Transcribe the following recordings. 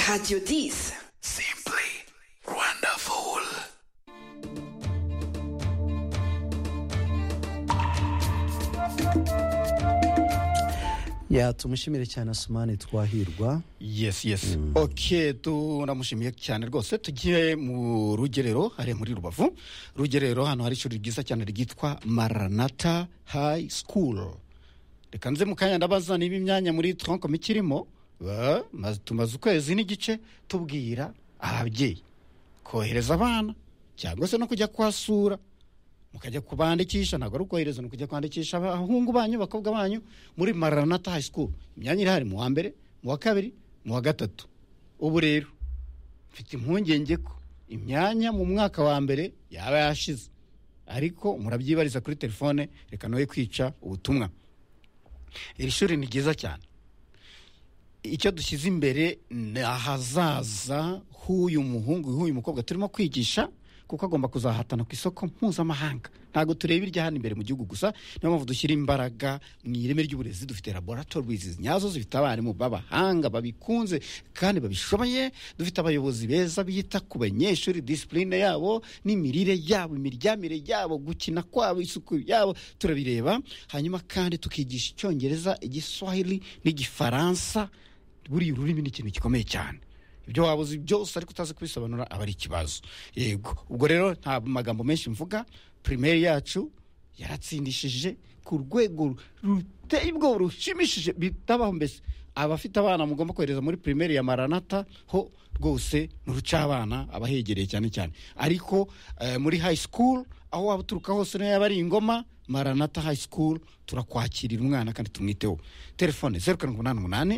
Radio Dis. Simply wonderful. ya tumushimire cyane asumani twahirwa yes yes ok turamushimiye cyane rwose tugiye mu rugerero hariya muri rubavu rugerero hano hari ishuri ryiza cyane ryitwa maranata hayi sikuru reka nze mu kanya ndabaza niba imyanya muri tronkom ikirimo ba- maze- tumaze ukwezi n'igice tubwira ababyeyi kohereza abana cyangwa se no kujya kuhasura mukajya kubandikisha ntabwo ari ukohereza ni ukujya kwandikisha abahungu banyu abakobwa banyu muri maranata hayi sikuru imyanya irahari mu wa mbere mu wa kabiri mu wa gatatu ubu rero mfite impungenge ko imyanya mu mwaka wa mbere yaba yashize ariko murabyibariza kuri telefone reka noye kwica ubutumwa iri shuri ni ryiza cyane icyo dushyize imbere ni ahazaza h'uyu muhungu h'uyu mukobwa turimo kwigisha kuko agomba kuzahatana ku isoko mpuzamahanga ntabwo tureba irya hano imbere mu gihugu gusa niyo mpamvu dushyira imbaraga mu ireme ry'uburezi dufite laboratorizi nyazo zifite abarimu b'abahanga babikunze kandi babishoboye dufite abayobozi beza bita ku banyeshuri disipurine yabo n'imirire yabo imiryamire yabo gukina kwabo isuku yabo turabireba hanyuma kandi tukigisha icyongereza igiswahili n'igifaransa buriya ururimi ni ikintu gikomeye cyane ibyo waba uzi byose ariko utazi kubisobanura aba ari ikibazo yego ubwo rero nta magambo menshi mvuga pirimeri yacu yaratsindishije ku rwego ruteye ubwoba rushimishije bitabaho mbese abafite abana mugomba kohereza muri pirimeri ya maranata ho rwose ruca abana abahegereye cyane cyane ariko eh, muri hayi sikuru aho waba uturuka hose niyo yaba ari ingoma maranata hayi sikuru turakwakirira umwana kandi tumwiteho telefone zeru karindwi umunani umunani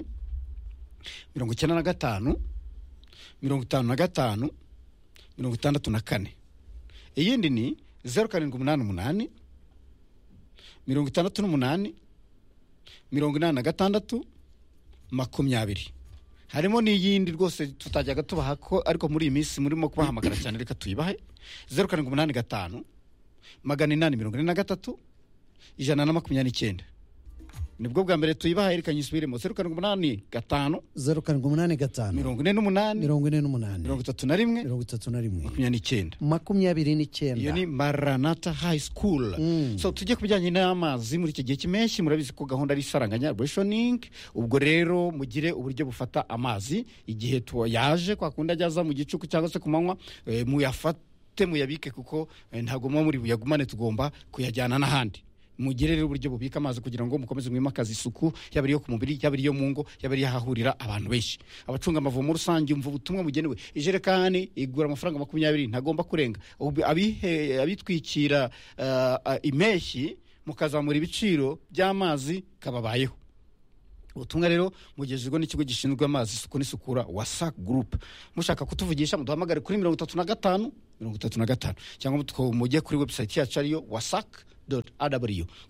mirongo icyenda na gatanu mirongo itanu na gatanu mirongo itandatu na kane iyindi ni zeru karindwi umunani umunani mirongo itandatu n'umunani mirongo inani na gatandatu makumyabiri harimo n'iyindi rwose tutajyaga tubaha ko ariko muri iyi minsi murimo kubahamagara cyane reka tuyibahe zeru karindwi umunani gatanu magana inani mirongo ine na gatatu ijana na makumyabiri n'icyenda nibwo bwa mbere tuyibahaye reka nyisubiremo zeru karindwi umunani gatanu zeru karindwi umunani gatanu mirongo ine n'umunani mirongo ine n'umunani mirongo itatu na rimwe mirongo itatu na rimwe makumyabiri n'icyenda makumyabiri iyo ni n'icyenda maranata hayi sikuru Mm. so tujye ku bijyanye n'amazi muri iki gihe cy'impeshyi murabizi ko gahunda ari isaranganya reshoningi ubwo rero mugire uburyo bufata amazi igihe tu- yaje kwa kundi ajya aza mu gicuku cyangwa se ku manywa eh, muyafate muyabike kuko eh, ntabwo muba muri buyagumane tugomba kuyajyana n'ahandi mugire rero uburyo bubika amazi kugira ngo mukomeze mwimakaze isuku yaba ari iyo ku mubiri yaba ari iyo mu ngo yaba ari iyo ahahurira abantu benshi abacunga amavomo rusange umva ubutumwa bugenewe ijerekani igura amafaranga makumyabiri ntagomba kurenga Ubu- abihe- abitwikira ah, ah, impeshyi mukazamura ibiciro by'amazi kababayeho ubutumwa rero mugejejwe n'ikigo gishinzwe amazi isuku n'isukura wasac group mushaka kutuvugisha muduhamagare kuri mirongo itatu na gatanu mirongo itatu na gatanu cyangwa mutu- mujye kuri website yacu ariyo wasac aw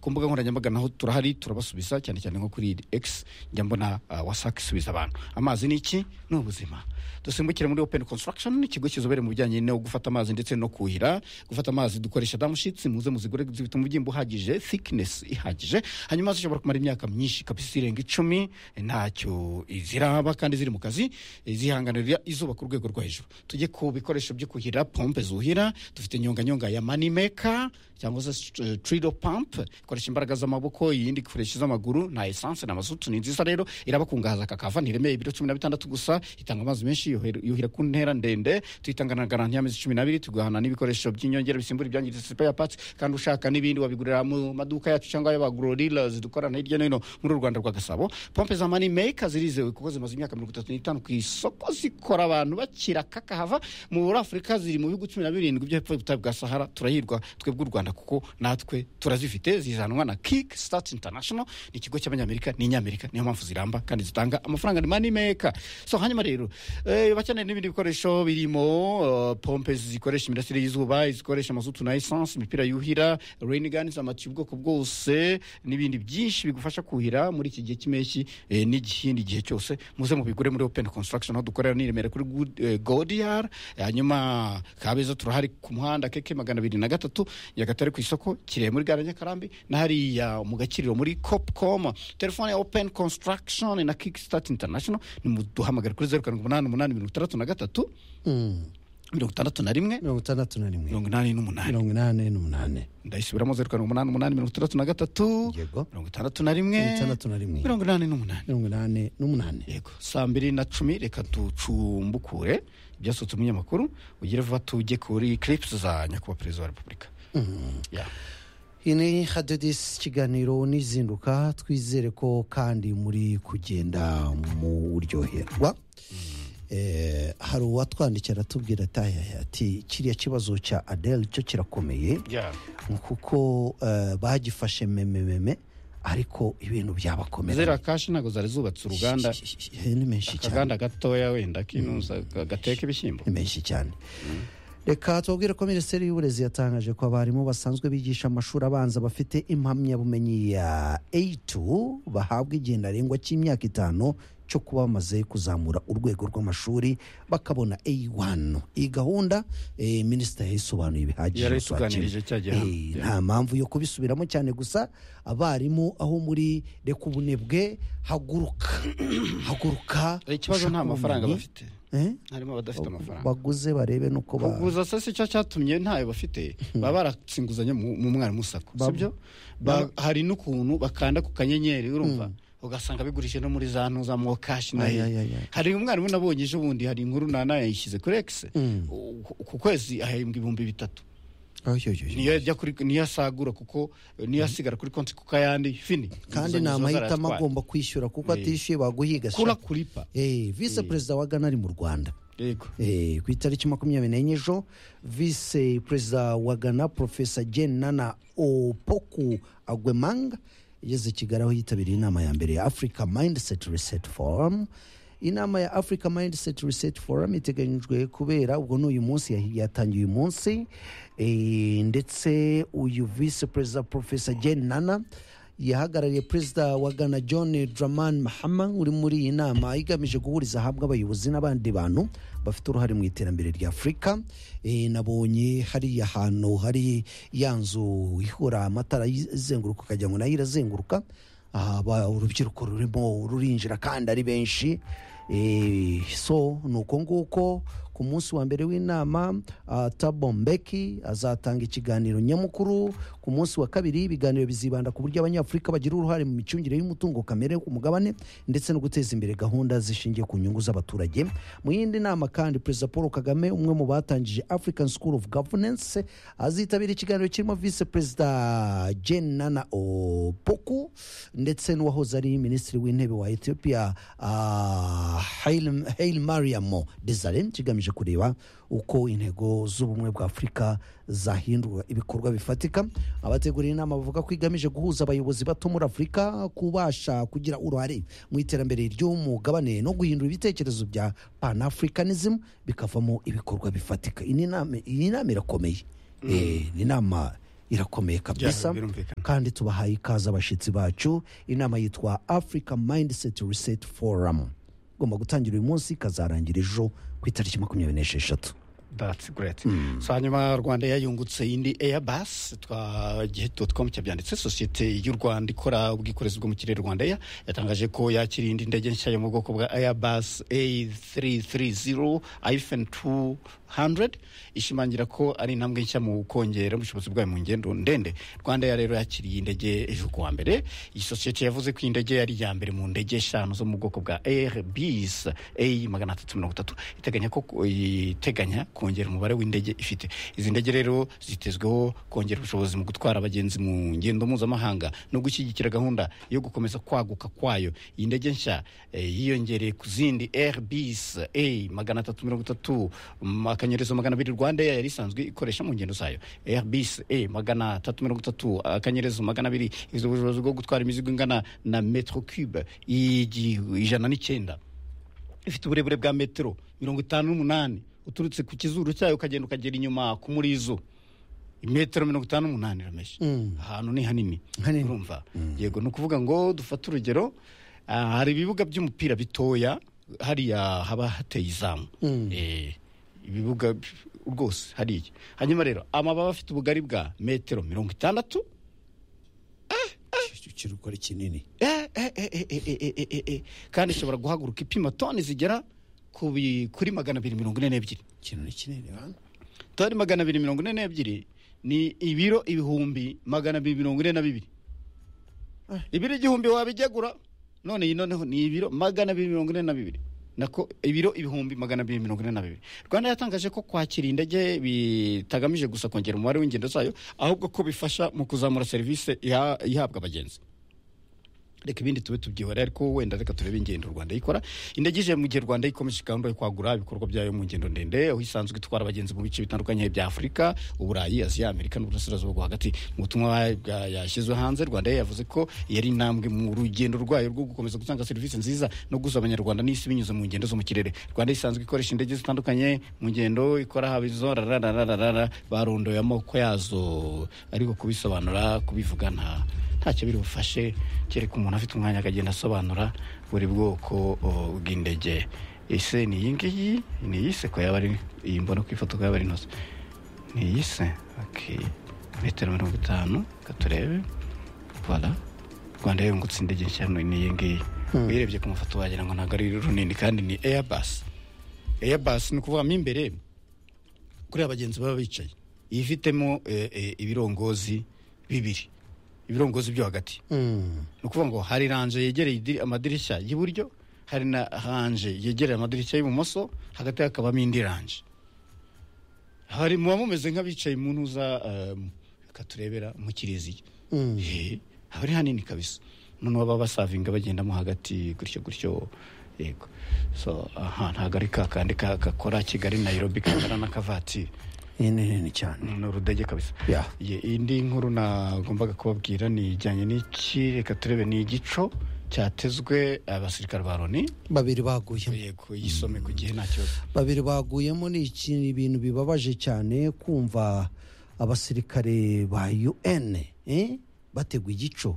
ku mbuga nkoranyambaga naho turahari turabasubiza cyane cyane nko kuri x njya mbona uh, wasac isubiza abantu amazi ni iki ni ubuzima dusimbukire muri open construction ikigo kizobere mu bijyanye no gufata amazi ndetse no kuhira gufata amazi dukoresha damushitsi muze muzigure zifite umubyimba uhagije thickness ihagije hanyuma zishobora kumara imyaka myinshi kabisa irenga icumi ntacyo ziraba kandi ziri mu kazi eh, zihanganira izuba ku rwego rwo hejuru tujye ku bikoresho byo kuhira pompe zuhira dufite nyonganyonga ya manimeka cyangwa se eh, trido pump ikoresha imbaraga z'amaboko iyindi ikoresha iz'amaguru na esanse na mazutu ni nziza rero irabakungahaza kakava ntiremeye ibiro cumi na bitandatu gusa itanga amazi menshi yuhira- yuhira ku ntera ndende tuyitanga na garanti y'amezi cumi n'abiri tugahana n'ibikoresho by'inyongera bisimbura ibyangiritse spare parts kandi ushaka n'ibindi wabigurira mu maduka yacu cyangwa y'abagororilas dukorana hirya no hino muri u rwanda rwa gasabo pompe za mani meka zirizewe kuko zimaze imyaka mirongo itatu n'itanu ku isoko zikora abantu bakira kakahava muri afurika ziri mu bihugu cumi na birindwi byo hepfo y'ubutayu bwa sahara turahirwa twebwe u rwanda kuko natwe turazifite zizanwa na kick start international ni ikigo cy'abanyamerika n'inyamerika niyo mpamvu ziramba kandi zitanga amafaranga ni mani meka so hanyuma rero eh, bakeneye n'ibindi bikoresho birimo eh, pompe zikoresha imirasire y'izuba izikoresha amazutu na esanse imipira yuhira reniganizi amatiyo ubwoko bwose n'ibindi byinshi bigufasha kuhira muri iki gihe cy'impeshyi eh, n'igihindi gihe cyose muze mubigure muri open construction aho dukorera n'iremera kuri Good- eh, godiyar hanyuma ka abeza turahari ku muhanda keke magana abiri na gatatu nyagatare ku isoko kirehe muri gara nyakarambi na hariya mu gakiriro muri copcom telefone ya open construction na kickstart international nimuduhamagare kuri zeru karindwi umunani umunani mirongo itandatu na gatatu Mm. mirongo itandatu na rimwe mirongo itandatu na rimwe mirongo inani n'umunani mirongo inani n'umunani ndayisubiramo zeru karindwi umunani umunani mirongo itandatu na gatatu yego mirongo itandatu na rimwe mirongo itandatu na rimwe mirongo inani n'umunani mirongo inani n'umunani yego saa mbiri na cumi reka ducumbukure ibyasohotse mu binyamakuru ugire vuba tujye kuri clips za nyakubahwa perezida wa repubulika Ya. iyi ni hadedisi ikiganiro n'izinduka twizere ko kandi muri kugenda mu buryoherwa Eh, hari uwatwandikira atubwira atayaya ati kiriya kibazo cya adele cyo kirakomeye Ya. kuko eh, bagifashe memememe ariko ibintu byabakomera ziriya kashi ntabwo zari zubatse uruganda ni menshi cyane akaganda gatoya wenda kinuza gateka ibishyimbo ni menshi cyane reka tubabwire ko minisiteri y'uburezi yatangaje ko abarimu basanzwe bigisha amashuri abanza bafite impamyabumenyi ya A2 bahabwa igihe ntarengwa cy'imyaka itanu cyo kuba bamaze kuzamura urwego rw'amashuri bakabona A1 iyi gahunda eh, minisitiri yayisobanuye bihagije yarayituganirije cya gihe Eh, nta mpamvu yo kubisubiramo cyane gusa abarimu aho muri reka ubunebwe haguruka haguruka ikibazo nta ushake mafaranga ubumenyi. bafite Eh? harimo abadafite amafaranga baguze barebe nuko ba- kuguza se si cyo cyatumye ntayo bafite baba baratse inguzanyo mu mu mwarimu sako Ba- sibyo Ba- hari n'ukuntu bakanda ku kanyenyeri urumva ugasanga bigurishije no muri za ntuza mwo kashi na Ay, ay, ay, hehe ay. hari umwarimu nabonye ejo bundi hari inkuru nana yayishyize kuri ekisi ku kwezi ahembwa ibihumbi bitatu Ay, ay, ay, ay. niyo ajya kuri niyo asagura kuko niyo asigara kuri konti kuko ayandi fini kandi ni Inguzanyo ziba amahitamo zaratwaye. agomba kwishyura kuko Eh. atishyuye baguhiga sha. kura kuripa Eh, visi perezida wa ghana ari mu rwanda yego Eh, ku itariki makumyabiri n'enye ejo visi perezida wa ghana profesa jen nana opoku agwemanga yageze i kigali aho yitabiriye inama ya mbere ya africa mindset reset forum inama ya africa mindset reset forum iteganyijwe kubera ubwo ni uyu munsi yahi- yatangiye uyu munsi Eh, ndetse uyu visi perezida profesa jen nana yahagarariye perezida wa ghana john draman mahama uri muri iyi nama igamije guhuriza hamwe abayobozi n'abandi bantu bafite uruhare mu iterambere rya afurika Eh, nabonye hariya hantu hari ya nzu ihura amatara izenguruka ukagira ngo nayo irazenguruka Ah, ba- urubyiruko rurimo rurinjira kandi ari benshi Eh, so ni uko nguko ku munsi wa mbere w'inama ah, tabo mbeki azatanga ikiganiro nyamukuru ku munsi wa kabiri ibiganiro bizibanda ku buryo abanyafurika bagira uruhare mu micungire y'umutungo kamere ku mugabane ndetse no guteza imbere gahunda zishingiye ku nyungu z'abaturage mu yindi nama kandi perezida paul kagame umwe mu batangije african school of governance azitabira ikiganiro kirimo visi perezida jen nana opoku ndetse n'uwahoze ari minisitiri w'intebe wa ethiopia ah, Hail- hail mariamo desare kigamije kureba uko intego z'ubumwe bwa afurika zahindura ibikorwa bifatika abategura iyi nama bavuga ko igamije guhuza abayobozi bato muri afurika kubasha kugira uruhare mu iterambere ry'umugabane no guhindura ibitekerezo bya panafricanism bikavamo ibikorwa bifatika iyi ni inama- iyi nama irakomeye Eh, ni inama irakomeye kabisa birumvikana. kandi tubahaye ikaze abashyitsi bacu inama yitwa africa mindset reset forum igomba gutangira uyu munsi ikazarangira ejo ku itariki makumyabiri n'esheshatu That's great. So hanyuma Rwanda yayungutse indi Airbus twagihe tutcom cyabyanditse sosiyete y'u Rwanda ikora ubwikorezi bwo mu kirere Rwanda Air yatangaje ko yakiriye indi ndege nshya yo mu bwoko bwa Airbus A330 hyphen 200 ishimangira ko ari intambwe nshya mu kongera ubushobozi bwayo mu ngendo ndende Rwanda Air rero yakiriye indege ejo kuwa mbere iyi sosiyete yavuze ko iyi ndege yari iya mbere mu ndege eshanu zo mu bwoko bwa Airbus A magana atatu mirongo itatu iteganya ko iteganya kongera umubare w'indege ifite izi ndege rero zitezweho kongera ubushobozi mu gutwara abagenzi mu ngendo mpuzamahanga no gushyigikira gahunda yo gukomeza kwaguka kwayo iyi ndege nshya eh, yiyongereye ku zindi airbus a magana atatu mirongo itatu mm, akanyerezo magana abiri rwanda Air yari isanzwe ikoresha mu ngendo zayo airbus a magana atatu mirongo itatu akanyerezo magana abiri ifite ubushobozi bwo gutwara imizigo ingana na metro cube igi- ijana n'icyenda ifite uburebure bwa metero mirongo itanu n'umunani uturutse ku kizuru cyayo ukagenda ukagera inyuma ku murizo imetero mirongo itanu n'umunani rameshi ahantu ni hanini Hanini. urumva yego ni ukuvuga ngo dufate urugero ah, hari ibibuga by'umupira bitoya hariya haba hateye izamu Eh, ibibuga rwose hariya hanyuma rero amababa afite ubugari bwa metero mirongo itandatu kiruko ari kinini Eh, eh, eh, eh, eh, eh, eh, eh, eh. kandi ishobora guhaguruka ipima toni zigera ku bi- kuri magana abiri mirongo ine n'ebyiri ikintu ni kinini bana toni magana abiri mirongo ine n'ebyiri ni ibiro ibihumbi magana abiri mirongo ine na bibiri Ah. ibiro igihumbi wabijyagura none iyi noneho ni ibiro magana abiri mirongo ine na bibiri nako ibiro ibihumbi magana abiri mirongo ine na bibiri rwanda yatangaje ko kwakira indege bitagamije gusa kongera umubare w'ingendo zayo ahubwo ko bifasha mu kuzamura serivisi iha- ihabwa abagenzi reka ibindi tube tubyihora ariko wenda reka turebe ingendo u rwanda yikora indege ije mu gihe u rwanda ikomeje gahunda yo kwagura ibikorwa byayo mu ngendo ndende aho isanzwe itwara abagenzi mu bice bitandukanye bya afurika uburayi aziya amerika n'uburasirazuba bwo hagati mu butumwa bwa- yashyizwe hanze rwanda Air yavuze ko yari intambwe mu rugendo rwayo rwo gukomeza gutanga serivisi nziza no guhuza abanyarwanda n'isi binyuze mu ngendo zo mu kirere rwanda isanzwe ikoresha indege zitandukanye mu ngendo ikora haba izo rarararara barondoye amoko yazo ariko kubisobanura kubivuga nta ntacyo biri bufashe kereka umuntu afite umwanya akagenda asobanura buri bwoko o, bw'indege ese ni iyi ngiyi ni iyi se ko yaba ari iyi mbona ku ifoto ko yaba ari inoze ni iyi se okay. metero mirongo itanu reka turebe voilà rwanda yungutse indege nshya ni iyi ngiyi uyirebye ku mafoto wagira ngo ntabwo ari runini kandi ni airbus airbus ni ukuvuga mo imbere kuriya abagenzi baba bicaye iyi ifitemo eh, eh, ibirongozi bibiri ibirongozi byo hagati ni ukuvuga ngo hari ranje yegereye idiri- amadirishya y'iburyo hari na ranje yegereye amadirishya y'ibumoso hagati hakabamo indi ranje hari muba mumeze nk'abicaye mu ntuza eh, reka turebera mu kiriziya Eh, haba ari hanini kabisa noneho baba basavinga bagendamo hagati gutyo gutyo yego so aha ntabwo ari kakandi ka- gakora kigali nayirobi kangana n'akavatiri iyi ni nini cyane ni urudege kabisa Yeah. Ye- indi nkuru nagombaga kubabwira ni ijyanye n'iki reka turebe ni igico cyatezwe abasirikare ba loni babiri baguyemo yego yisome ku gihe nta kibazo babiri baguyemo ni ikintu ibintu bibabaje cyane kumva abasirikare ba UN eh? bategwa igico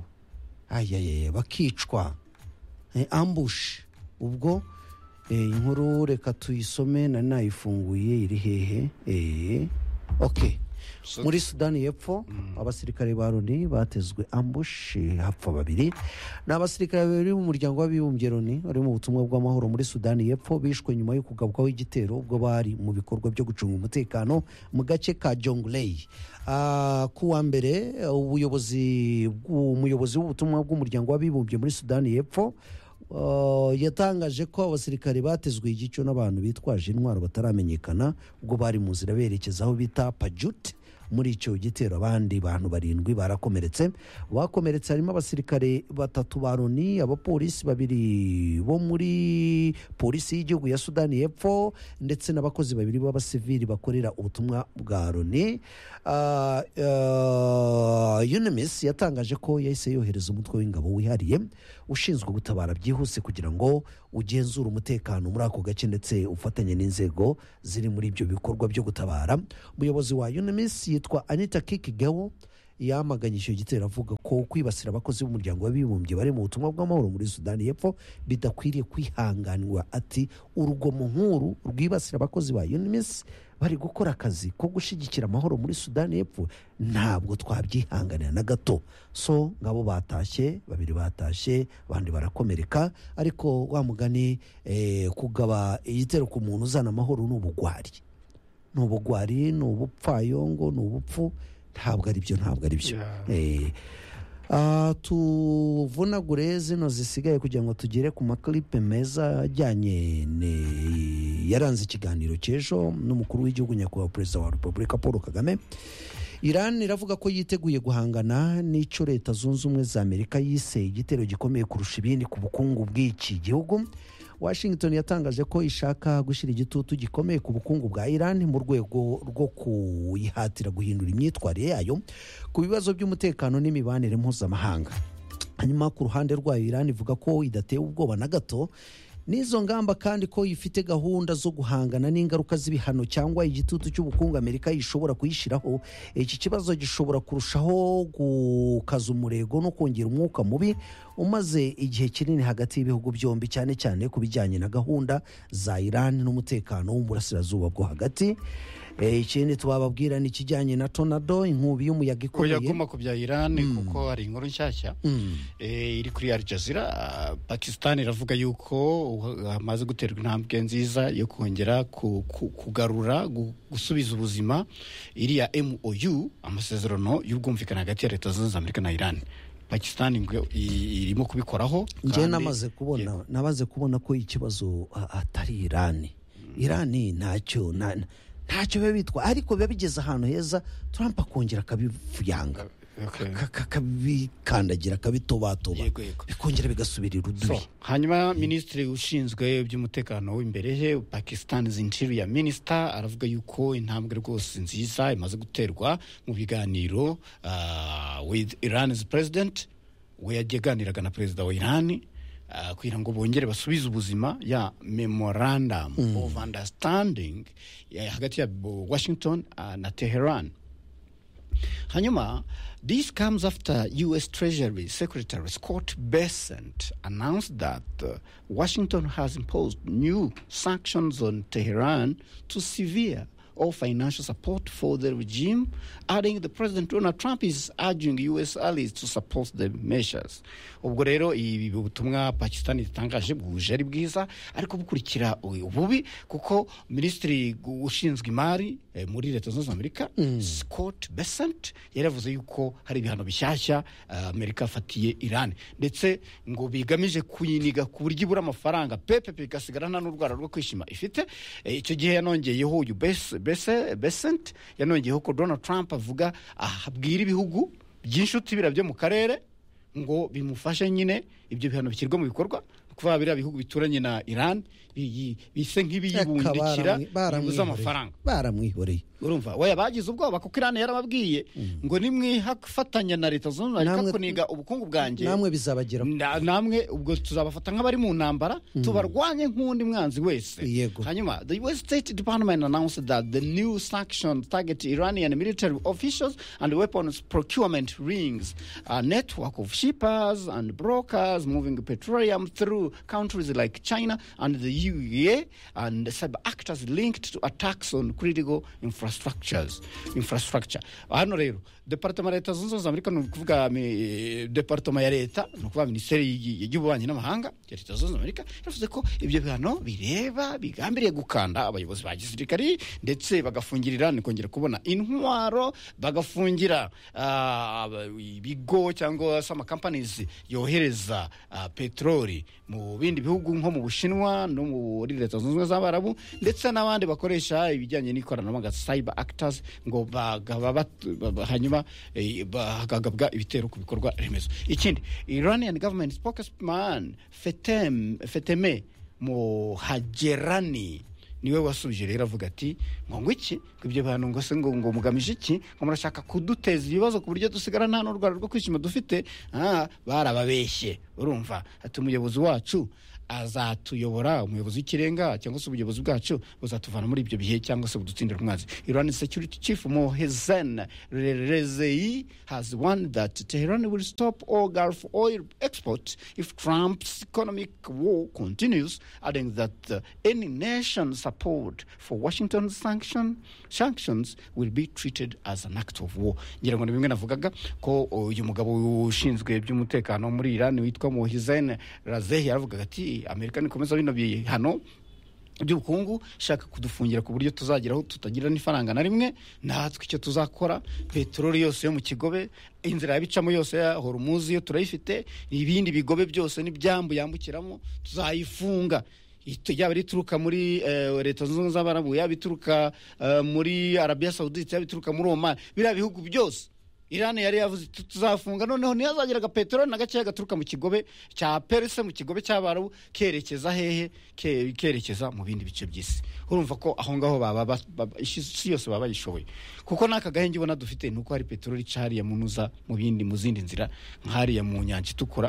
ayaye bakicwa eh, ambush ubwo eh, inkuru reka tuyisome nari nayifunguye iri hehe eh, ok So- muri sudani y'epfo abasirikare ba loni batezwe ambush eh, hapfa babiri ni abasirikare babiri b'umuryango w'abibumbye loni bari mu butumwa bw'amahoro muri sudani y'epfo bishwe nyuma yo kugabwaho igitero ubwo bari mu bikorwa byo gucunga umutekano mu gace ka jonglei Ah, ku wa mbere ubuyobozi bw'u- umuyobozi w'ubutumwa bw'umuryango w'abibumbye muri sudani y'epfo Uh, yatangaje ko abasirikare batezwe igico n'abantu bitwaje intwaro bataramenyekana ubwo bari mu nzira berekeza aho bita pajut muri icyo gitero abandi bantu barindwi barakomeretse bakomeretse harimo abasirikare batatu ba loni abapolisi babiri bo muri polisi y'igihugu ya sudani y'epfo ndetse n'abakozi babiri b'abasivili bakorera ubutumwa bwa loni Ah, ah, UNMISS yatangaje ko yahise yohereza umutwe w'ingabo wihariye ushinzwe gutabara byihuse kugira ngo ugenzure umutekano muri ako gace ndetse ufatanye n'inzego ziri muri ibyo bikorwa byo gutabara umuyobozi wa UNMISS yitwa Anita Kikigewo yamaganye icyo gitero avuga ko kwibasira abakozi b'umuryango w'abibumbye bari mu butumwa bw'amahoro muri sudani y'epfo bidakwiriye kwihanganirwa ati urugomo nk'uru rwibasira abakozi ba unimis bari gukora akazi ko gushyigikira amahoro muri sudani y'epfo ntabwo twabyihanganira na gato so ngabo batashye babiri batashye abandi barakomereka ariko wa mugani eh, kugaba igitero ku muntu uzana amahoro ni ubugwari ni ubugwari ni ubupfayongo ni ubupfu ntabwo ari byo ntabwo ari byo Yeah. Eh, ah, tuvunagure zino zisigaye kugira ngo tugere ku maklipe meza ajyanye ne- yaranze ikiganiro cy'ejo n'umukuru w'igihugu nyakubahwa perezida wa repubulika paul kagame iran iravuga ko yiteguye guhangana n'icyo leta zunze ubumwe za amerika yise igitero gikomeye kurusha ibindi ku bukungu bw'iki gihugu washington yatangaje ko ishaka gushyira igitutu gikomeye ku bukungu bwa iran mu rwego rwo kuyihatira guhindura imyitwarire yayo ku bibazo by'umutekano n'imibanire mpuzamahanga hanyuma ku ruhande rwayo iran ivuga ko idatewe ubwoba na gato n'izo ngamba kandi ko ifite gahunda zo guhangana n'ingaruka z'ibihano cyangwa igitutu cy'ubukungu amerika ishobora kuyishyiraho iki kibazo gishobora kurushaho gukaza umurego no kongera umwuka mubi umaze igihe kinini hagati y'ibihugu byombi cyane cyane ku bijyanye na gahunda za iran n'umutekano wo mu burasirazuba bwo hagati Eh, ikindi twababwira ni ikijyanye na tornado inkubi y'umuyaga oya ikomeye guma ku bya irani kuko hari inkuru nshyashya eh, iri kuri al jazeera Ah, pakistan iravuga yuko uh, hamaze guterwa intambwe nziza yo kongera ku- ku- kugarura gu- gusubiza ubuzima iriya mou amasezerano y'ubwumvikane hagati ya leta zunze ubumwe za amerika na iran pakistan ingwe- i- irimo kubikoraho njye kandi- namaze kubona nabaze kubona ko ikibazo a- atari irani irani ntacyo na- na- ntacyo biba bitwa ariko biba bigeze ahantu heza trump akongera akabivuyanga Okay. Ka- ka- akabikandagira akabitobatoba Yego, yego. bikongera bigasubira irudubi So, hanyuma minisitiri ushinzwe iby'umutekano w'imbere he pakistan's interior minister aravuga yuko intambwe rwose nziza imaze guterwa mu biganiro ah, with iran's president we yaganiraga na perezida wa iran ah, kugira ngo bongere basubize ubuzima ya memorandum of understanding ya, hagati ya bo- washington ah, na teheran Hanyuma, this comes after U.S. Treasury Secretary Scott Bessent announced that uh, Washington has imposed new sanctions on Tehran to severe all financial support for the regime, adding the President Donald Trump is urging U.S. allies to support the measures. ubwo rero ibi butumwa pakistan itangaje bwuje ari bwiza ariko bukurikira ububi kuko minisitiri ushinzwe imari eh, muri leta zunze ubumwe za amerika scott besant yari yavuze yuko hari ibihano bishyashya eh, amerika yafatiye iran ndetse ngo bigamije kuyiniga ku buryo ibura amafaranga pepepe igasigara nta n'urwara rwo kwishima ifite Eh, icyo gihe yanongeyeho uyu Bes- Bes- besant yanongeyeho ko donald trump avuga abwira ibihugu by'inshuti birabyo mu karere ngo bimufashe nyine ibyo bihano bishyirwe mu bikorwa kuva biriya bihugu bituranye na iran biyi- bise nk'ibiyibundikira bibuze amafaranga baramwihoreye urumva we bagize ubwoba kuko iran yarababwiye ngo nimwifatanya na leta zunze ubumwe za Namwe- amerika kuniga ubukungu bwanjye namwe bizabagera Na- namwe ubwo tuzabafata nk'abari mu ntambara tubarwanye nk'undi mwanzi wese Yego. hanyuma the us state department announced that the new sanctions target iranian military officials and weapons procurement rings a network of shippers and brokers moving petroleum through countries like china and the uea and sub actors linked to attacks on critical infrastructures infrastructure hano rero departema ya leta zunze ubumwe za amerika ni ukuvuga mi- departema ya leta ni ukuvuga minisiteri y- y'ububanyi n'amahanga ya leta zunze ubumwe za amerika yavuze ko ibyo bihano bireba bigambiriye gukanda abayobozi ba gisirikari ndetse bagafungira irani kongera kubona intwaro bagafungira ah, ibigo cyangwa se amakampanizi yohereza ah, peteroli mu bindi bihugu nko mu bushinwa no muri leta zunze ubumwe z'abarabu ndetse n'abandi bakoresha ibijyanye n'ikoranabuhanga cyber actors ngo bagaba bat- ba- ba- hanyuma eh, bagagabwa ibitero ku bikorwa remezo ikindi iranian government spokesman fetem feteme muhagerani niwe wasubije rero avuga ati ngo ngo iki ngo ibyo bantu ngo se ngo ngo mugamije iki ngo murashaka kuduteza ibibazo ku buryo dusigara nta n'urwara rwo kwishima dufite ah, barababeshye urumva ati umuyobozi wacu azatuyobora umuyobozi w'ikirenga cyangwa se ubuyobozi bwacu buzatuvana muri ibyo bihe cyangwa se budutsindira umwanzi iran security chief mohezen rezei has warned that tehran will stop all gulf oil export if trump's economic war continues adding that uh, any nation support for washington sanction, sanctions will be treated as an act of war ngira ngo ni bimwe navugaga ko uyu mugabo ushinzwe iby'umutekano muri iran witwa mohezen razei yaravugaga ati amerika nikomeza bino bihano by'ubukungu ishaka kudufungira ku buryo tuzageraho tutagira n'ifaranga na rimwe natwe icyo tuzakora peteroli yose yo mu kigobe inzira yabicamo yose ya horumuzi yo turayifite ibindi bigobe byose n'ibyambu yambukiramo tuzayifunga Ito- yaba ituruka muri eh, leta zunze ubumwe z'abarabu yaba ituruka eh, muri arabiya sawudite yaba ituruka muri omani biriya bihugu byose irani yari yavuze iti, tuzafunga noneho niyo azagera agapeteroli na gakeya gaturuka mu kigobe cya perise mu kigobe cy'abarabu kerekeza hehe Ke- kerekeza mu bindi bice by'isi urumva ko aho ngaho baba ba- ba- isi isi yose baba bayishoboye kuko n'aka gahenge ubona dufite ni uko hari peteroli ica hariya munuza mu bindi mu zindi nzira nk'hariya mu nyanja itukura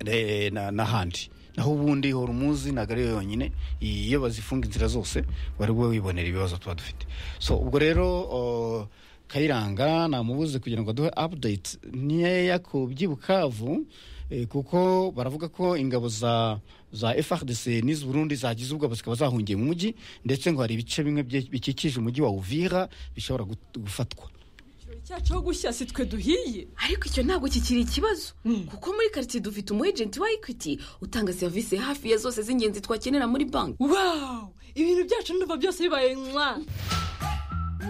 Eh, na- n'ahandi naho ubundi hora umuzi ntabwo ariyo yonyine iyo bazifunga inzira zose wari we wibonera ibibazo tuba dufite so ubwo rero oh, kayiranga namubuze kugira ngo aduhe update nkeya ku by'i bukavu Eh, kuko baravuga ko ingabo za za FARDC n'iz'Uburundi zagize ubwoba zikaba zahungiye mu mujyi ndetse ngo hari ibice bimwe bye- bikikije umujyi wa Uvira bishobora gut- gufatwa ikirori cyacu ho gushya si twe duhiye ariko icyo ntabwo kikiri ikibazo kuko muri karitsiye dufite umu ejenti wa ekwiti utanga serivisi hafi ya zose z'ingenzi twakenera muri banki wawu ibintu byacu ndumva byose bibaye mwa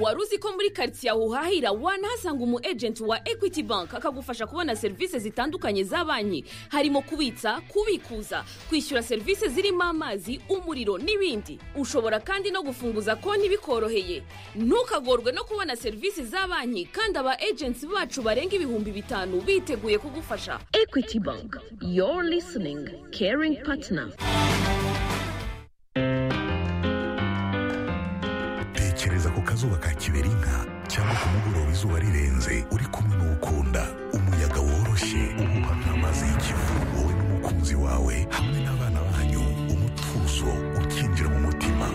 wari uzi ko muri karitsiye aho uhahira wanahasanga umu ejenti wa ekwiti banki akagufasha kubona serivisi zitandukanye za banki harimo kubitsa kubikuza kwishyura serivisi zirimo amazi umuriro n'ibindi ushobora kandi no gufunguza konti bikoroheye ntukagorwe no kubona serivisi za banki kandi aba ejenti bacu barenga ibihumbi bitanu biteguye kugufasha ekwiti banki yoru lisiningi keringi patina tekereza ku kazuba ka kiberinka cyangwa ku mugoroba izuba rirenze uri kumwe n'ukunda umuyaga woroshye uhuha nk'amazi y'ikivu wowe n'umukunzi wawe hamwe n'abana banyu umutuzo ukinjira mu mutima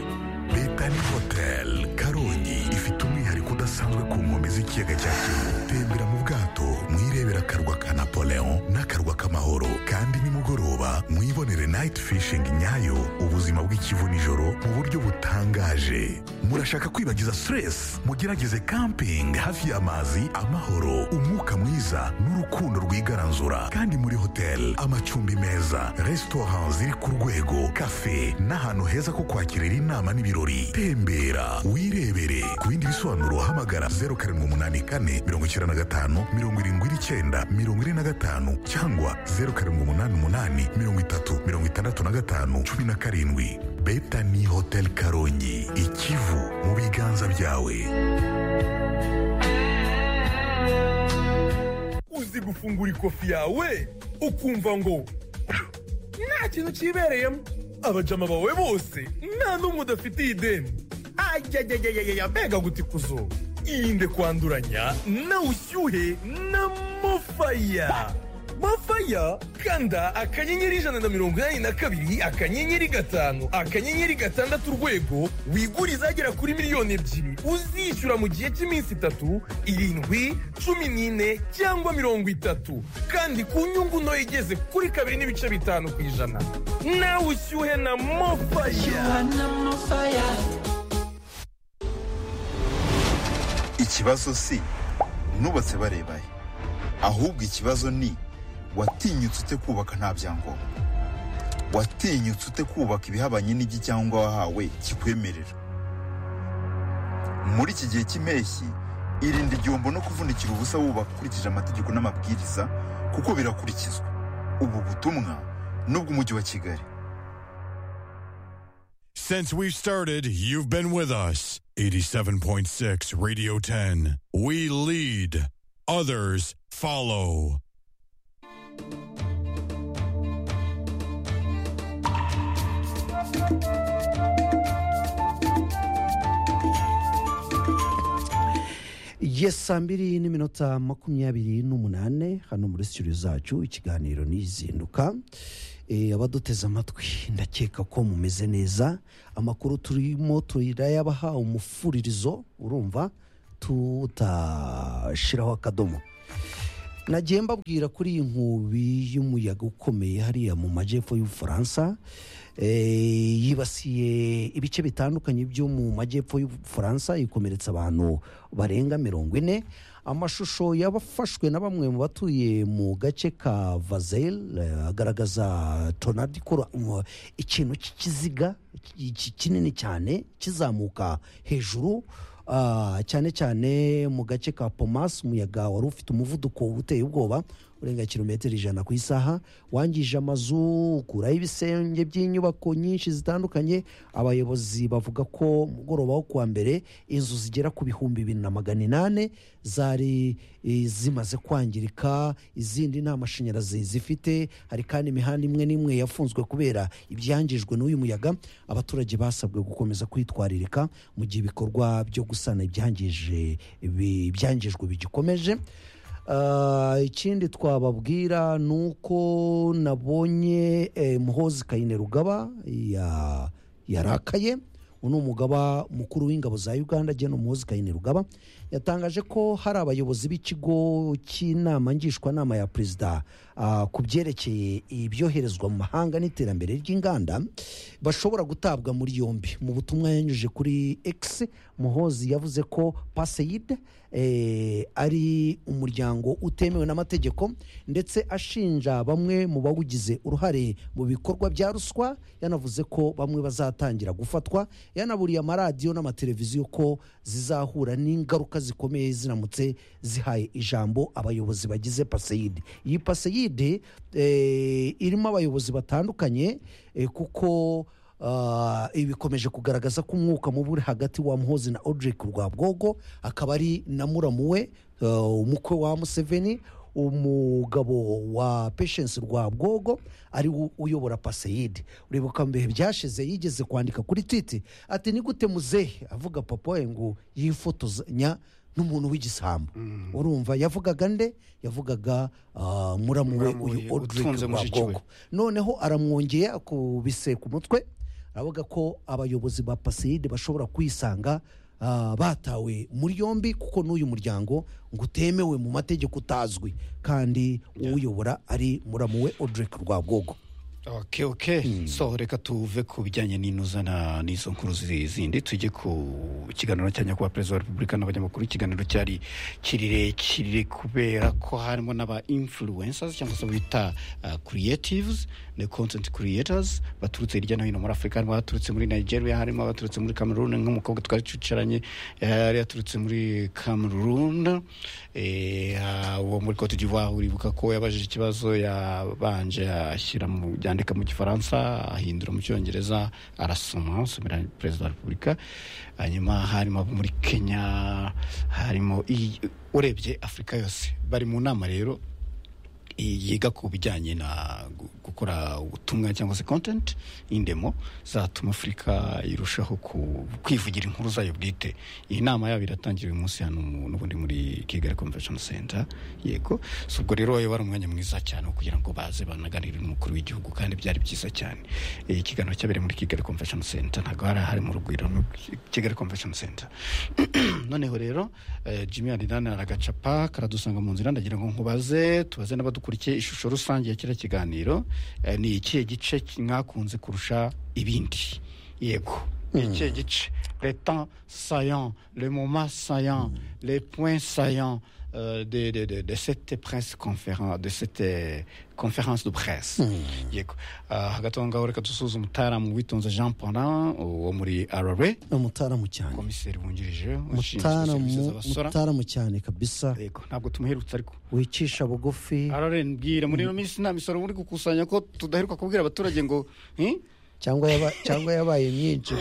betani hoteli karongi ifite umwihariko udasanzwe ku nkombe z'ikiyaga cya kivu tembera mu bwato mwirebera akarwa ka napoleon n'akarwa k'amahoro kandi nimugoroba mwibonere nayiti fishingi nyayo ubuzima bw'ikivu nijoro mu buryo butangaje murashaka kwibagiza stress mugerageze camping hafi y'amazi amahoro umwuka mwiza n'urukundo rwigaranzura kandi muri hoteli amacumbi meza resitora ziri ku rwego kafe n'ahantu heza ko kwakirira inama n'ibirori tembera wirebere ku bindi bisobanuro hamagara 0784 95 79 45 cyangwa 0788 30 65 17 betani hotel karongi ikivu mu biganza byawe uzi gufungura ikofi yawe ukumva ngo nta kintu cyibereyemo abajama bawe bose nta n'umwe udafitiye ideni ajyajyajyajya mbega gutikuzo irinde kwanduranya na ushyuhe na mofaya mafaya kanda akanyenyeri ijana na mirongo inani na kabiri akanyenyeri gatanu akanyenyeri gatandatu urwego wigure izagera kuri miliyoni ebyiri uzishyura mu gihe cy'iminsi itatu irindwi cumi n'ine cyangwa mirongo itatu kandi ku nyungu nto igeze kuri kabiri n'ibice bitanu ku ijana nawe ushyuhe na mofaya ikibazo si nubatse barebaye ahubwo ikibazo ni watinyutse ute kubaka nta byangombwa watinyutse ute kubaka ibihabanye n'igicyangombwa wahawe kikwemerera muri iki gihe cy'impeshyi irinde igihombo no kuvunikira ubusa wubaka ukurikije amategeko n'amabwiriza kuko birakurikizwa ubu butumwa n'ubw'umujyi wa kigali Since we've started, you've been with us. 87.6 Radio 10. We lead, others follow. ye saa mbiri n'iminota makumyabiri n'umunane hano muri studio zacu ikiganiro n'izinduka Eh, abaduteze amatwi ndakeka ko mumeze neza amakuru turimo turayabaha umufuririzo urumva tutashiraho akadomo nagiye mbabwira kuri iyi nkubi y'umuyaga ukomeye hariya mu majyepfo y'ubufaransa eh, yibasiye ibice bitandukanye byo mu majyepfo y'ubufaransa ikomeretsa abantu barenga mirongo ine amashusho yabafashwe na bamwe mu batuye mu gace ka vazel eh, agaragaza tonadi ikora um, ikintu cy'ikiziga ki- kinini cyane kizamuka hejuru Ah, cyane cyane mu gace ka pomasi umuyaga wari ufite umuvuduko uteye ubwoba urenga kilometero ijana ku isaha wangije amazu ukuraho ibisenge by'inyubako nyinshi zitandukanye abayobozi bavuga ko mugoroba wo kuwa mbere inzu zigera ku bihumbi bibiri na magana inani zari eh, zimaze kwangirika izindi nta mashanyarazi zifite hari kandi imihanda imwe n'imwe yafunzwe kubera ibyangijwe n'uyu muyaga abaturage basabwe gukomeza kwitwaririka mu gihe ibikorwa byo gusana ibyangije bi- ibyangijwe bigikomeje Ah, ikindi twababwira ni uko nabonye eh, muhozi kayine rugaba ya- yarakaye uyu ni umugaba mukuru w'ingabo za uganda gen umuhozi kayine rugaba yatangaje ko hari abayobozi b'ikigo cy'inama ngishwanama ya perezida ah, ku byerekeye ibyoherezwa mu mahanga n'iterambere ry'inganda bashobora gutabwa muri yombi mu butumwa yanyujije kuri x muhozi yavuze ko paseyide eh, ari umuryango utemewe n'amategeko ndetse ashinja bamwe mu bawugize uruhare mu bikorwa bya ruswa yanavuze ko bamwe bazatangira gufatwa yanaburiye amaradiyo n'amateleviziyo ko zizahura n'ingaruka zikomeye ziramutse zihaye ijambo abayobozi bagize paseyide iyi paseyide eh, irimo abayobozi batandukanye eh, kuko Ah, ibi bikomeje kugaragaza ko umwuka mubi uri hagati wa muhozi na odrick rwabwogo akaba ari na muramu we ah, umukwe wa museveni umugabo wa patience rwabwogo ari we uyobora paseyide uribuka mu bihe byashize yigeze kwandika kuri twiti ati ni gute muzehe avuga papa we ngo yifotozanya n'umuntu w'igisambo urumva yavugaga nde yavugaga ah, muramu we Muramu we, uyu odrick utunze mushiki we. rwabwogo noneho aramwongeye akubise ku mutwe aravuga ko abayobozi ba paseyide bashobora kwisanga ah, batawe muri yombi kuko n'uyu muryango ngo utemewe mu mategeko utazwi kandi uwuyobora ari muramu we odrick rwabwogo ok ok so reka tuve ku bijyanye n'inuzana n'izo nkuru zi- zindi tujye ku kiganiro cya nyakubahwa perezida wa repubulika n'abanyamakuru ikiganiro cyari kirekire kubera ko harimo n'aba influencers cyangwa se bita uh, creatives ne content creators baturutse hirya no hino muri afurika harimo abaturutse muri nigeria harimo abaturutse muri cameroon nk'umukobwa twari twicaranye eh, yari yaturutse muri cameroon eh, ah, uwo muri cote d'ivoire uribuka ko yabajije ikibazo yabanje ashyira mu yandika mu gifaransa ahindura mu cyongereza arasoma asomera perezida wa repubulika hanyuma harimo abo muri kenya harimo i- urebye afurika yose bari mu nama rero yiga ku bijyanye na gu- gukora ubutumwa cyangwa se content y'indemo zatuma afurika irushaho ku- kwivugira inkuru zayo bwite iyi nama yabo iratangira uyu munsi hano mu- n'ubundi muri kigali convention center yego so ubwo rero wayo wari umwanya mwiza cyane wo kugira ngo baze banaganire n'umukuru w'igihugu kandi byari byiza cyane Eh, ikiganiro cyabereye muri kigali convention center ntabwo hari hari mu rugwiro ni kigali convention center noneho rero eh, jimmy arirani aragacapa karadusanga mu nzira ndagira ngo nkubaze tubaze n'abadukurikiye ishusho rusange ya kiriya kiganiro eh, ni ikihe gice ki- mwakunze kurusha ibindi yego ni ikihe gice le temps saillant le moment saillant les points saillants euh, de, de, de, de cette presse conférence de cette euh, conférence de presse yego Ah, hagati aho ngaho reka dusuzume umutaramu witonze jean paulin wo muri rra umutaramu cyane komiseri wungirije ushinzwe serivisi Mutaramu- z'abasora mutaramu cyane kabisa yego ntabwo tumuherutse ariko wicisha bugufi araren mbwira muri ino minsi nta misoro uri gukusanya ko tudaheruka kubwira abaturage ngo "Eh, cyangwa yaba- cyangwa yabaye myinshi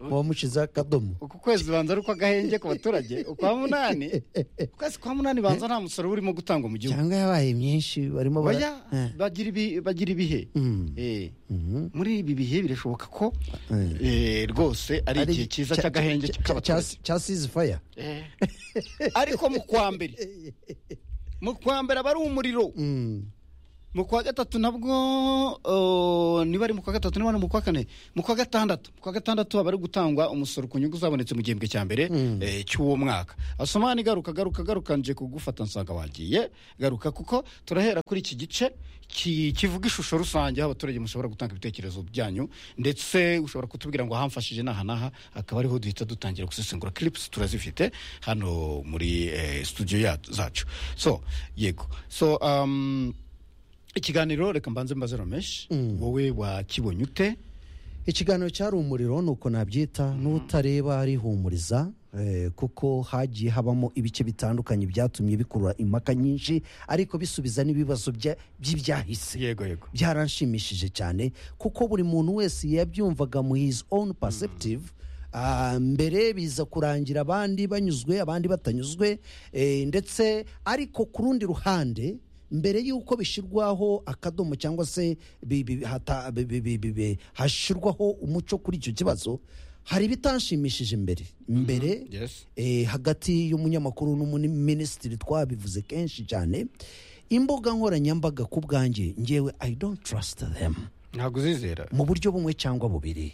wamushizeho akadomo uku kwezi banza ari ukw'agahenge ku baturage ukwa munani ukwezi kwa munani banza nta musoro urimo gutangwa mu gihugu cyangwa yabaye myinshi barimo bara- baya Eh. bagira ibi- bagira ibihe Mm. Eh, Mhm. muri ibi bihe birashoboka ko Eh. eh, rwose ari igihe cyiza cy'agahenge k'abaturage cya sizifaya Eh. ariko mu kwa mbere mu kwa mbere aba ari umuriro mu kwa gatatu nabwo uh, niba ari mu kwa gatatu niba ari mu kwa kane mu kwa gatandatu mu kwa gatandatu haba ari gutangwa umusoro ku nyungu zabonetse mu gihembwe cya mbere eh, cy'uwo mwaka asomani garuka garuka garuka nje kugufata nsanga wagiye garuka kuko turahera kuri iki gice ki- kivuga ishusho rusange aho abaturage mushobora gutanga ibitekerezo byanyu ndetse ushobora kutubwira ngo hamfashije n'aha n'aha akaba ariho duhita dutangira gusesengura clips turazifite hano muri eh, studio ya- zacu so yego so um, ikiganiro reka mbanze mbaze romesh wowe wakibonye ute ikiganiro cyari umuriro ni uko nabyita n'utareba arihumuriza eh, kuko hagiye habamo ibice bitandukanye byatumye bikurura impaka nyinshi ariko bisubiza n'ibibazo bya- by'ibyahise yego yego byaranshimishije cyane kuko buri muntu wese yabyumvaga mu his own perceptive Ah, mbere biza kurangira abandi banyuzwe abandi batanyuzwe eh, ndetse ariko ku rundi ruhande mbere y'uko bishyirwaho akadomo cyangwa se bi- bi- hata- bi- bi- bi- bi- bi- hashyirwaho umuco kuri icyo kibazo hari ibitanshimishije mbere mbere yes eh, hagati y'umunyamakuru n'umuminisitiri twabivuze kenshi cyane imbuga nkoranyambaga ku bwanjye ngewe i don't trust them ntabwo uzizera mu buryo bumwe cyangwa bubiri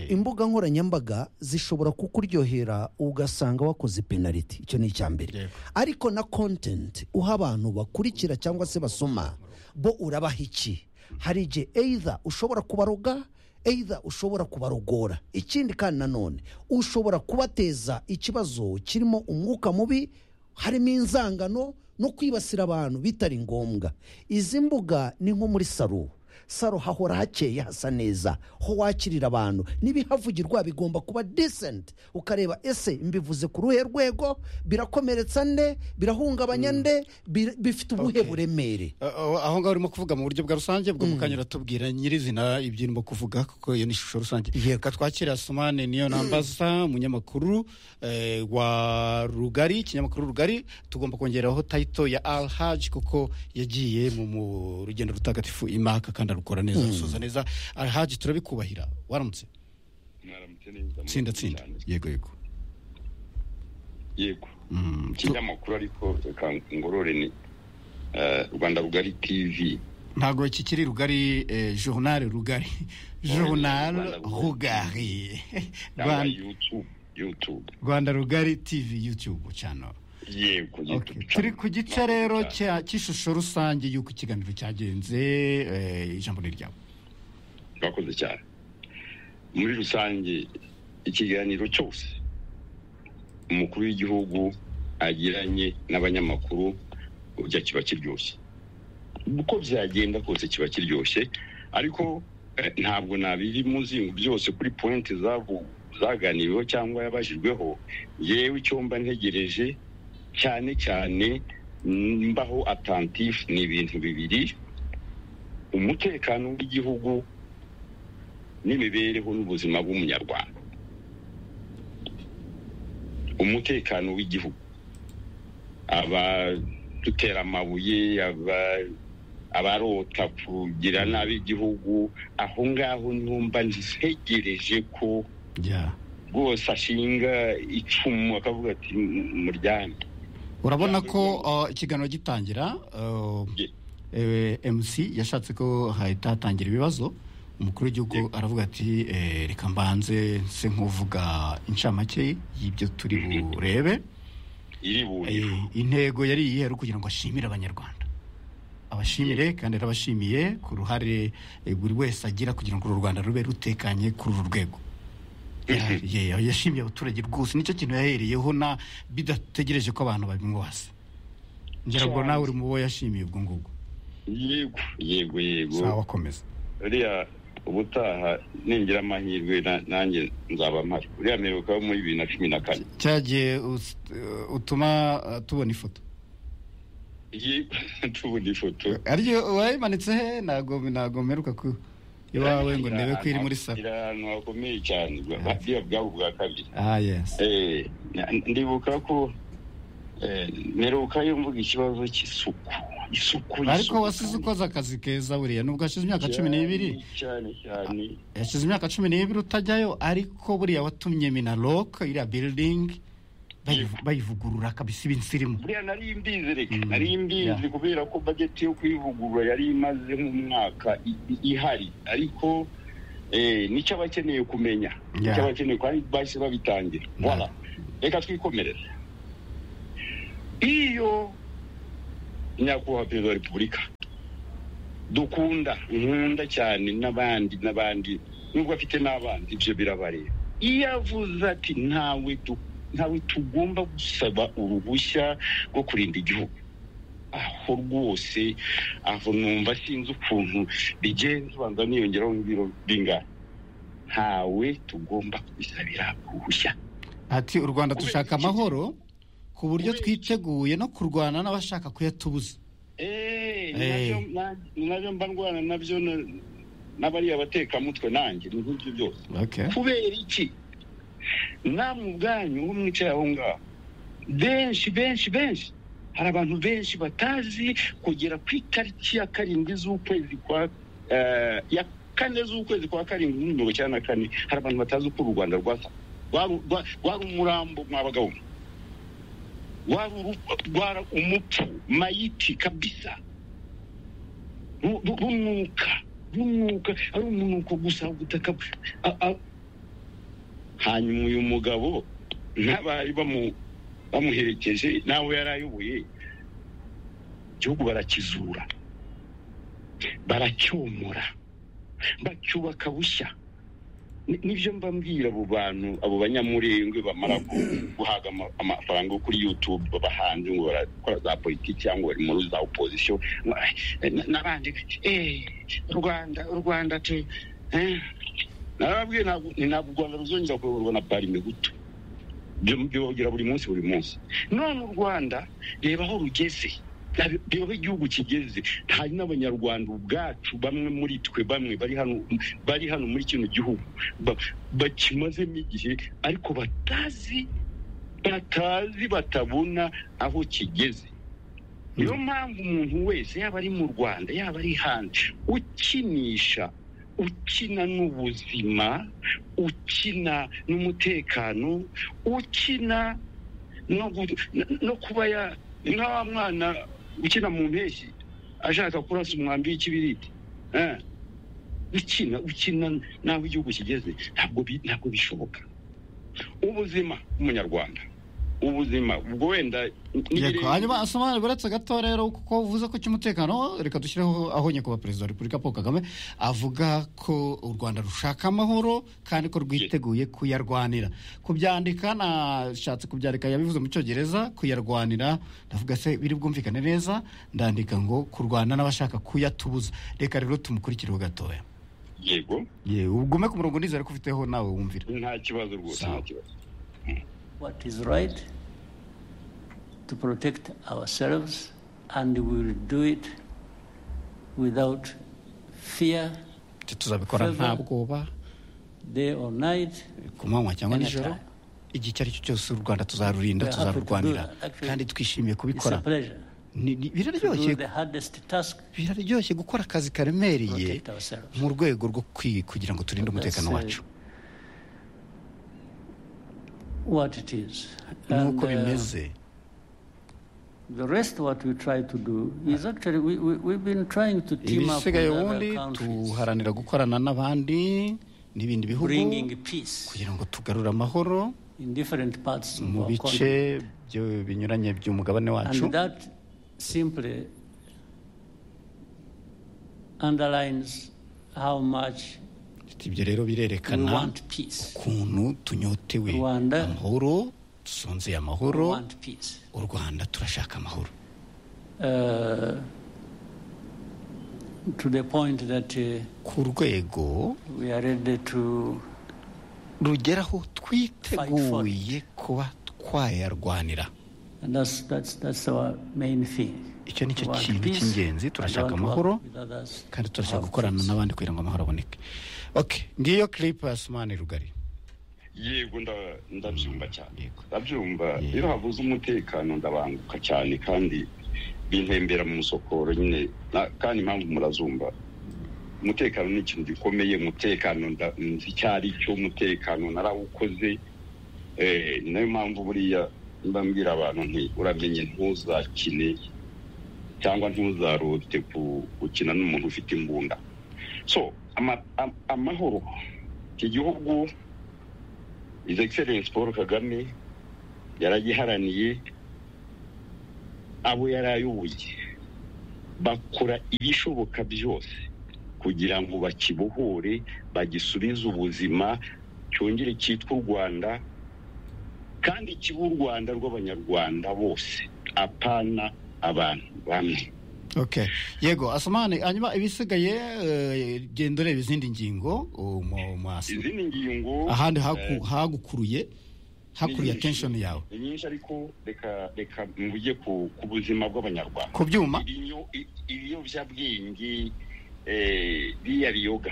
imbuga nkoranyambaga zishobora kukuryohera ugasanga wakoze penaliti icyo ni icya mbere Yego. ariko na content uha abantu bakurikira cyangwa se basoma bo urabaha iki hari igihe either ushobora kubaroga either ushobora kubarogora ikindi kandi nanone ushobora kubateza ikibazo kirimo umwuka mubi harimo inzangano no kwibasira abantu bitari ngombwa izi mbuga ni nko muri saro saro hahora hakeye hasa neza ho wakirira abantu n'ibihavugirwa bigomba kuba decent ukareba ese mbivuze ku ruhe rwego birakomeretsa nde birahungabanya nde bi- bifite ubuhe buremere Uh, uh, aho ngaho urimo kuvuga mu buryo bwa rusange bwo mukanya uratubwira nyirizina ibyo urimo kuvuga kuko iyo ni ishusho rusange Yego. reka twakira sumane niyo nambaza umunyamakuru eh, wa rugari ikinyamakuru rugari tugomba kongeraho tayito ya al haji kuko yagiye mu mu rugendo rutagatifu imaka kandi arukora neza arusoza neza al haji turabikubahira waramutse tsinda tsinda yego yego yego Mm, ikinyamakuru ariko reka ngorore ni eh, rwanda rugari tv ntabwo kikiri rugari eh, journal rugari journal Rwanda rugari cyangwa Rwanda- youtube youtube rwanda rugari tv youtube channel yego Okay. YouTube turi channel. ku gice rero Nakugira. cya- cy'ishusho rusange y'uko ikiganiro cyagenze eh, ijambo ni ryawe bakoze cyane muri rusange ikiganiro cyose umukuru w'igihugu agiranye n'abanyamakuru burya kiba kiryoshye uko byagenda kose kiba kiryoshye ariko eh, ntabwo nabiri mu nzingo byose kuri pointi zavu- zaganiriweho cyangwa yabajijweho yewe icyomba ntegereje cyane cyane mbaho atantifu ni ibintu bibiri umutekano w'igihugu n'imibereho n'ubuzima bw'umunyarwanda umutekano w'igihugu abadutera amabuye aba- abarota kugira nabi igihugu aho ngaho numva ntegereje ko Yeah. rwose ashinga icumu akavuga ati muryane urabona Ijambo ko ry'umuntu. uh, ikiganiro gitangira uh, Ye. eh, mc yashatse ko hahita hatangira ibibazo umukuru w'igihugu aravuga ati eh, reka mbanze nse nk'uvuga inshamake y'ibyo turi burebe iri buriro Eh, intego yari iyihe ari ukugira ngo ashimire abanyarwanda abashimire kandi arabashimiye ku ruhare eh, buri wese agira kugira ngo uru rwanda rube rutekanye kuri uru rwego Ya- ye- yashimiye abaturage rwose nicyo kintu yahereyeho na bidategereje ko abantu babimwasa ngira ngo nawe uri mu bo yashimiye ubwo ngubwo yego yego yego sawa akomeza uriya ubutaha ningira amahirwe na- nanjye nzaba mpari uriya mperuka wo muri bibiri na cumi na kane cyagiye us- eh, utuma eh, tubona ifoto iyi tubona ifoto ariyo wayimanitse he ntabwo ntabwo mperuka ku iwawe ngo ndebe ko iri muri salo iri ahantu hakomeye cyane buriya bwabo bwa kabiri ah yes Eh, na- ndibuka ko eh, mperuka yo mvuga ikibazo cy'isuku isuku ariko wasize ukoze akazi keza buriya nubwo hashize imyaka cumi n'ibiri cyane cyane yashize imyaka cumi n'ibiri utajyayo ariko buriya watumye minarok iriya biridingi bayivugurura kabisa ibinsirimu buriya nari mbizi reka Mm, nari mbizi yeah. kubera ko bajeti yo kuyivugurura yari imaze nk'umwaka i- i- ihari ariko eh, nicyo abakeneye kumenya nicyo abakeneye kandi bahise babitangira voilà reka twikomereze iyo nyakubahwa perezida wa repubulika dukunda nkunda cyane n'abandi n'abandi nubwo afite n'abandi ibyo birabareba iyo avuze ati ntawe du- ntawe tugomba gusaba uruhushya rwo kurinda igihugu aho rwose aho numva sinzi ukuntu bigenza ubanza niyongeraho nk'ibiro bingana ntawe tugomba kubisabira uruhushya ati u rwanda dushaka Kubera iki? amahoro ku buryo Kubera iki? twiteguye no kurwana n'abashaka kuyatubuza Eh, ni Eh. nabyo- na- ni nabyo mba ndwana nabyo na- n'abariya batekamutwe nanjye ni nk'ibyo byose kubera iki namwe ubwanyu wo mwicaye aho ngaho benshi benshi benshi hari abantu benshi batazi kugera ku itariki ya karindwi z'ukwezi kwa eh, ya kane z'ukwezi kwa karindwi muri mirongo icyenda na kane hari abantu batazi uko u rwanda rwasa Rwaru- rwa- rwari umurambo mwabagaho wari uru- rwari umupfu mayiti kabisa Ru- ru- rumwuka rumwuka ari umunuko gusa ubutaka a- a- hanyuma uyu mugabo n'abari bamu- bamuherekeje nawe yari ayoboye igihugu barakizura baracyomora bacyubaka bushya Ni- nibyo mba mbwira abo bantu abo banyamurengwe bamara gu- guhabwa ama- amafaranga yo kuri youtube babahanze ngo barakora za politiki cyangwa bari muri za opozisiyo n'abandi eh, rwanda rwanda tu eh. narababwiye ntabwo ni ntabwo u rwanda ruzongera kuyoborwa na bari migutu byo byo bavugira buri munsi buri munsi none u rwanda reba aho rugeze Rab- reba aho igihugu kigeze hari n'abanyarwanda ubwacu bamwe muri twe bamwe bari hano bari hano muri kino gihugu ba- bakimazemo igihe ariko batazi batazi batabona aho kigeze niyo mpamvu umuntu wese yaba ari mu rwanda yaba ari hanze ukinisha ukina n'ubuzima ukina n'umutekano ukina no gu- n- no kuba ya nka wa mwana ukina mu mpeshyi ashaka kurasa umwambi w'ikibiriti Eh. ukina ukina n'aho igihugu kigeze ntabwo bi- ntabwo bishoboka ubuzima umunyarwanda ubuzima ubwo wenda yego hanyuma asobanura uretse gato rero kuko uvuze ko cy'umutekano reka dushyireho aho nyakubahwa perezida wa repubulika paul kagame avuga ko u rwanda rushaka amahoro kandi ko rwiteguye kuyarwanira kubyandika nashatse kubyandika yabivuze mu cyongereza kuyarwanira ndavuga se biri bwumvikane neza ndandika ngo kurwana n'abashaka kuyatubuza reka rero tumukurikireho gatoya yego yewe ugume ku murongo nizere ko ufiteho nawe wumvira nta kibazo rwose nta kibazo what is right to protect ourselves, and we will do it without fear, tuzabikora nta bwoba day or night. ku manywa cyangwa Anytime. nijoro igihe icyo ari cyo cyose u rwanda tuzarurinda We are happy to tuzarurwanira do that. Actually, kandi twishimiye It's kubikora a pleasure Ni- ni- to do biraryoshye the hardest task. biraryoshye gukora akazi karemereye Protect ourselves. mu rwego rwo kwi- kugira ngo turinde umutekano That's, uh, wacu What it is. nk'uko And, uh, bimeze The rest what we try to do is actually we, we, we've been trying to team up with ibisigaye ubundi other countries, tuharanira gukorana n'abandi n'ibindi bihugu bringing peace kugira ngo tugarure amahoro in different parts of mu our bice country. byo- binyuranye by'umugabane wacu And that simply underlines how much ibyo rero we birerekana want peace. ukuntu tunyotewe Rwanda- amahoro dusonzeye amahoro We want peace. u rwanda turashaka amahoro Uh, to the point that uh, ku rwego we are ready to rugeraho twiteguye kuba twayarwanira and that's that's that's our main thing. icyo ni cyo We want kintu peace, cy'ingenzi and turashaka we want to amahoro work with others kandi to turashaka have gukorana peace. n'abandi kugira ngo amahoro aboneke okay ngiyo clip ya sumani rugari yego nda- ndabyumva cyane ndabyumva iyo habuze umutekano ndabanguka cyane kandi bintembera mu musokoro nyine na- kandi impamvu murazumva umutekano ni ikintu gikomeye umutekano nda- nzi icyo ari cyo umutekano narawukoze Eh, ni nayo mpamvu buriya mba mbwira abantu nti uramenye ntuzakine cyangwa ntuzarote ku- gukina n'umuntu ufite imbunda so ama- am- amahoro iki gihugu His Excellence Paul Kagame yaragiharaniye abo yari ayoboye bakora ibishoboka byose kugira ngo bakibohore bagisubize ubuzima cyongere cyitwa u Rwanda kandi kibe u Rwanda rw'abanyarwanda bose apana abantu bamwe okay yego asumani hanyuma ibisigaye eh, genda ureba izindi ngingo oh, mu- mu as- izindi ngingo ahandi eh, haku- hagukuruye hakuruye ni nyinshi. attention yawe ni nyinshi ariko reka reka mvuge ku ku buzima bw'abanyarwanda ku byuma Ibinyo- i- ibiyobyabwenge eh, biriya biyoga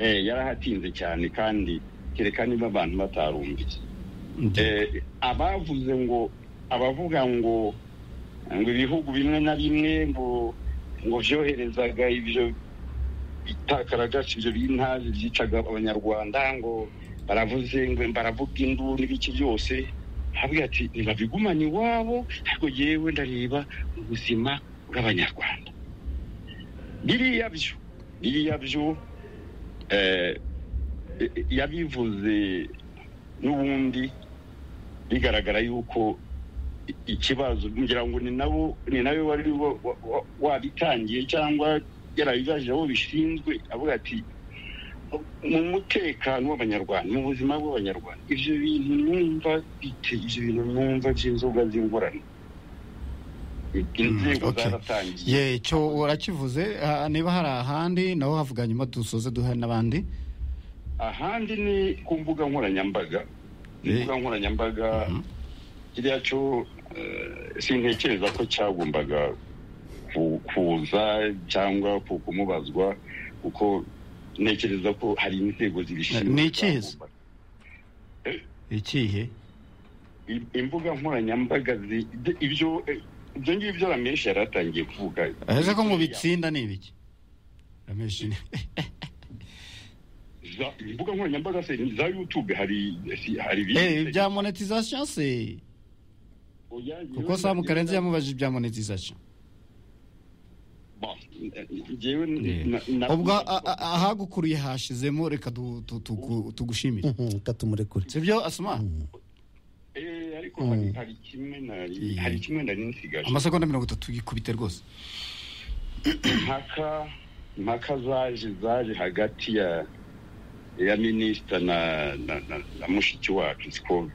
Eh, yarahatinze cyane kandi kereka niba abantu batarumviye Eh, abavuze ngo abavuga ngo ngo ibihugu bimwe na bimwe ngo ngo byoherezaga ibyo bitakaragasi ibyo bintazi byicaga abanyarwanda ngo baravuze ngo baravuga induru n'ibiki byose avuga ati ntibabigumane iwabo ariko yewe ndareba ubuzima bw'abanyarwanda biriya byo biriya byo eh, eh, yabivuze n'ubundi bigaragara yuko i- ikibazo ngira ngo ni nabo ni nawe wari wa- wa- wa- wabitangiye cyangwa yarabibajije abo bishinzwe avuga ati mu mutekano w'abanyarwanda mu buzima bw'abanyarwanda ibyo bintu numva bite ibyo bintu numva by'inzoga z'ingorane inzego zaratangiye ye cyo urakivuze ah, niba hari ahandi naho havuga nyuma dusoze duhe n'abandi ahandi ni ku mbuga nkoranyambaga imbuga nkoranyambaga kiriya cyo eh, sintekereza ko cyagombaga ku- kuza cyangwa ku- kumubazwa kuko ntekereza ko hari inzego zibishinzwe ni ikihe ikihe I- imbuga nkoranyambaga zi- de- ibyo eh, ibyo ngibyo ramenshi yari atangiye kuvuga aheze ko mu bitsinda ni ibiki Ramesh ni- Za- imbuga nkoranyambaga se ni za youtube hari si- hari Eh, ibindi bya monetization se Oya, kuko samu karenzi yamubajije ibya monetization Bon, njyewe na- na- ubwo a- a- ahagukuriye hashizemo reka tu- tu- tugu- tugushimire reka tumurekure sibyo asoma Eh, ariko hari hari kimwe nari hari kimwe nari nsigaje amasegonda mirongo itatu yikubite rwose impaka impaka zaje zaje hagati ya ya minisita na na, na, na mushiki wacu siko